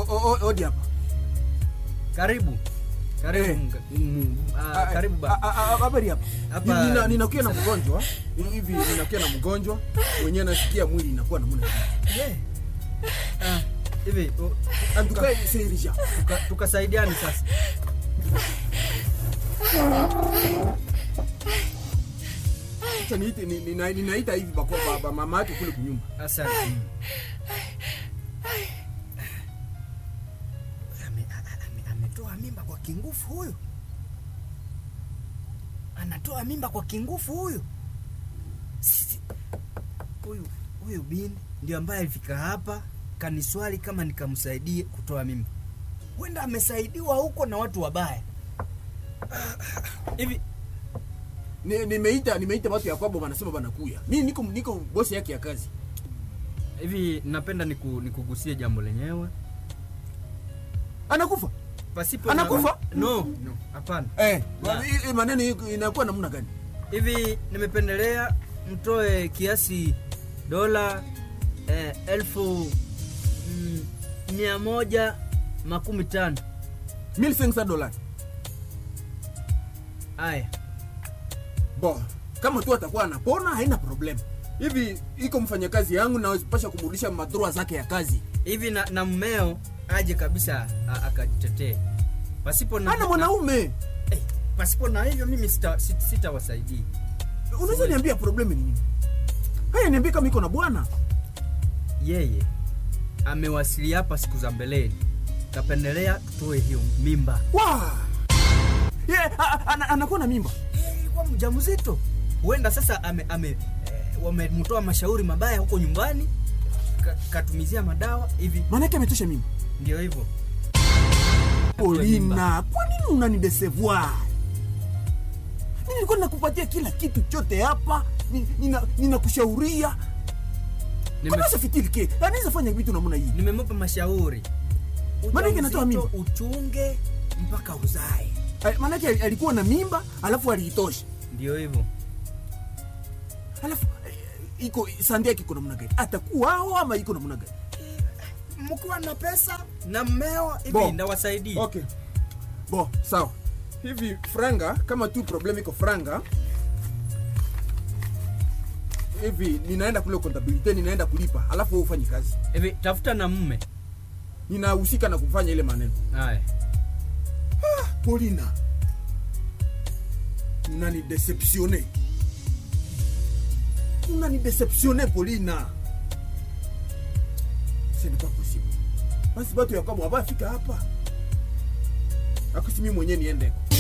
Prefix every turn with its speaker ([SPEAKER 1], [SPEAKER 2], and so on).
[SPEAKER 1] o- o- o- odi hapa
[SPEAKER 2] Karibu. Karibu.
[SPEAKER 1] Eh.
[SPEAKER 2] mga- mm, ah, karibu
[SPEAKER 1] Ah,
[SPEAKER 2] ba.
[SPEAKER 1] ah, ah, habari hapa
[SPEAKER 2] Hapa-
[SPEAKER 1] Nina- ninakuwa na mgonjwa hivi ninakuwa na mgonjwa mwenyewe nasikia mwili inakuwa namna
[SPEAKER 2] Yeah. Ah, hivi u-
[SPEAKER 1] antukae serija
[SPEAKER 2] tuka- tukasaidiane sasa.
[SPEAKER 1] acha niite ni- nina- ninaita hivi bako baba mama yake kule kunyumba
[SPEAKER 2] Asante. Ame- a- a- ame- Ametoa mimba kwa kingufu huyu, anatoa mimba kwa kingufu huyu. Sisi- Huyu huyu bin ndio ambaye alifika hapa kaniswali kama nikamsaidie kutoa mimba. Huenda amesaidiwa huko na watu wabaya hivi.
[SPEAKER 1] Ni- nimeita nimeita watu ya kwabo wanasema banakuya mimi niko niko bosi yake ya kazi
[SPEAKER 2] Hivi napenda niku, nikugusie jambo lenyewe
[SPEAKER 1] anakufa
[SPEAKER 2] pasipo
[SPEAKER 1] Anakufa?
[SPEAKER 2] No, no, hapana.
[SPEAKER 1] eh
[SPEAKER 2] Na.
[SPEAKER 1] hii- hii maneno hii inakuwa namna gani
[SPEAKER 2] hivi nimependelea mtoe kiasi dola eh, elfu mm, mia moja makumi tano
[SPEAKER 1] 1500 dollars
[SPEAKER 2] haya
[SPEAKER 1] bo kama tu atakuwa anapona haina problem hivi iko mfanyakazi yangu nawezipasha kumrudisha madroa zake ya kazi
[SPEAKER 2] hivi na, na mmeo aje kabisa a- akajitetee pasipo na,
[SPEAKER 1] ana mwanaume
[SPEAKER 2] eh, pasipo na hivyo mimi sitawasaidia sita sitawasaidia.
[SPEAKER 1] unaweza niambia problem ni nini haya niambie kama iko na bwana
[SPEAKER 2] yeye amewasili hapa siku za mbeleni kapendelea tutoe hiyo mimba
[SPEAKER 1] wa yeah, a- a- ana- anakuwa na mimba
[SPEAKER 2] Eh, ilikuwa mjamzito huenda sasa ame, ame eh, wamemtoa mashauri mabaya huko nyumbani ka, katumizia madawa hivi
[SPEAKER 1] maanake ametosha mimba
[SPEAKER 2] ndio hivyo
[SPEAKER 1] polina kwa nini unanidesevoir mi nilikuwa nakupatia kila kitu chote hapa Ni- nina- ninakushauria
[SPEAKER 2] Nime-
[SPEAKER 1] kabisa fikirike anaweza fanya vitu namna hii
[SPEAKER 2] nimemupa mashauri
[SPEAKER 1] Maanake anatoa
[SPEAKER 2] Ujauzito
[SPEAKER 1] mimba.
[SPEAKER 2] uchunge mpaka uzae
[SPEAKER 1] Eh, maanake alikuwa na mimba alafu aliitosha
[SPEAKER 2] ndio hivyo
[SPEAKER 1] alafu eh, iko sandi yake iko namna gani atakuwa ao ama iko namna gani
[SPEAKER 2] mkiwa na pesa na mmeo
[SPEAKER 1] Bo.
[SPEAKER 2] hivi ndawasaidia
[SPEAKER 1] okay bo sawa hivi franga kama tu problem iko franga hivi ninaenda kule kontabilite ninaenda kulipa alafu wewe ufanye kazi
[SPEAKER 2] hivi tafuta na mme
[SPEAKER 1] ninahusika na kufanya ile maneno
[SPEAKER 2] haya
[SPEAKER 1] polina unani deceptionne unani deceptionne polina ce n'est pas possible basi batu ya kwabo abafika hapa akusimi mwenyewe niendeko